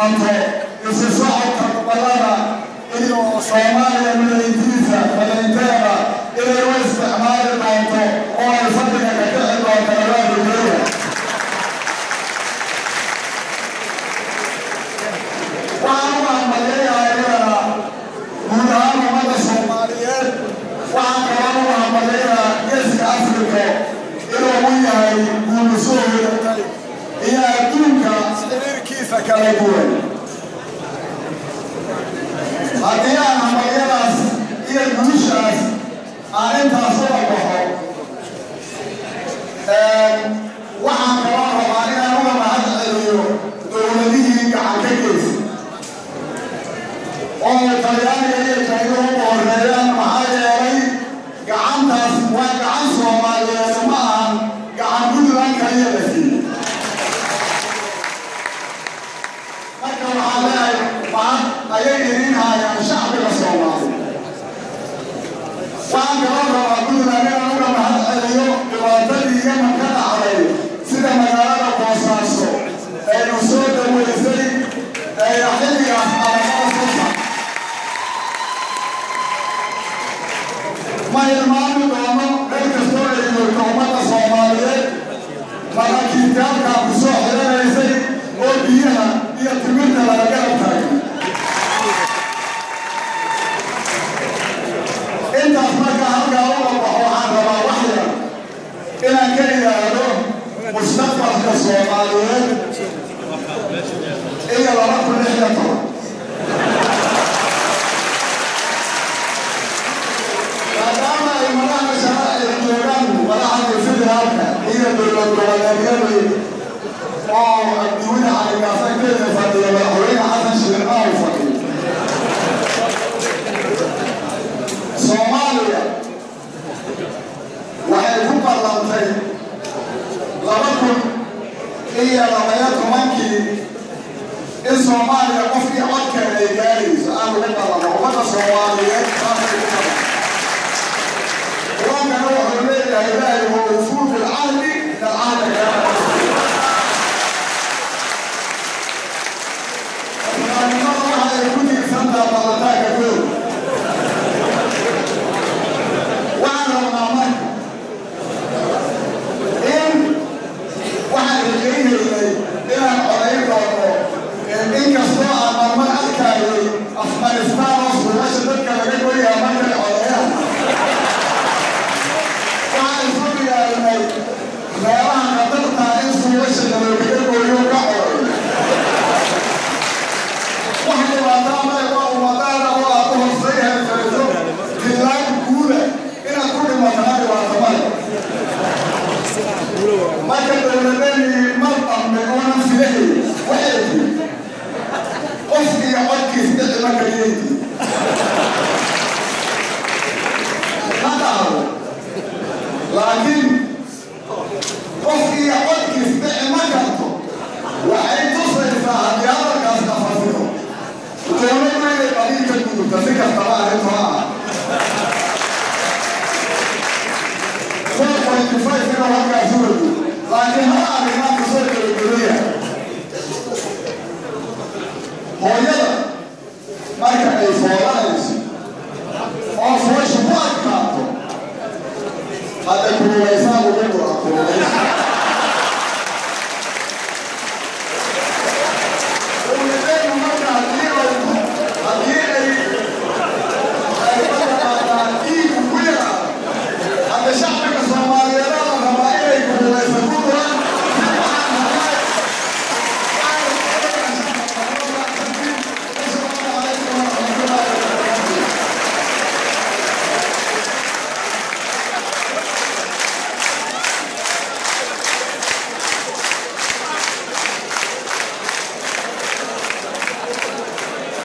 doonto isu socodka gobollada iyo soomaaliya midayntiisa midaynteeda inay u isticmaali doonto oo ay fadhiga ka kici doonto abaabulkeeda waxaan u hambalyayaa iyadana guud ahaan ummadda soomaaliyeed waxaan kaloo u hambalyayaa geeska afrika inuu u yahay guulisoo hoyatay iyo adduunka xiriirkiisa kala duwan haddii aan hambalyadaas iyo guushaas aan intaas uga baxo waxaan kaloo rabaa inaan uga mahad celiyo dowladihii gacan ka geysa oo talyaaniga iyo jaynuhu u horeeyaan maxaa yeelay gacantaas waa gacan soomaaliyeed ma ahan gacan puntland kaliya la siiyey marka waxaa leeyahay mahad ayay idin haayaan shacbiga soomaaliya waxaan kaloo rabaa puntland inaan uga mahad celiyo dhibaatadii yaman ka dhacday sida magaalada boosaaso ee u soo dhaweysay ee xilligaas alamada susa ma ilmaami doono meel kastoo ay joogto ummadda soomaaliyeed maraakiibtaalkaa ku soo xiranaysay oo biyaha iyo timirta laga garab taagay intaas marka halkaa uga baxo waxaan rabaa wax yar inaan ka idhaahdo mustaqbalka soomaaliyeed iyo laba kun lix iyo toban maadaama ay madaxda sharaaciga joogaan madaxda federaalka iyo dowlad goboleedyadii oo adduunyada caligaasagteeda fadhiya madaxweyne xasan sheekh aaw fadhiyo soomaaliya waxay ku ballantay laba kun iyo labaya tobankii in soomaaliya qofkii codkeeda ay gaarayso aan lagu ballamo ummadda soomaaliyeed saasay ku balan qur-aankana wuxuu leeyahay ilaahay wa ufuu bilcahdi dalcahda kaana islaamnimada waxa ay ku tiirsantaha ballataanka kow waxaan rabnaa marka in waxaan rajaynaynay inaan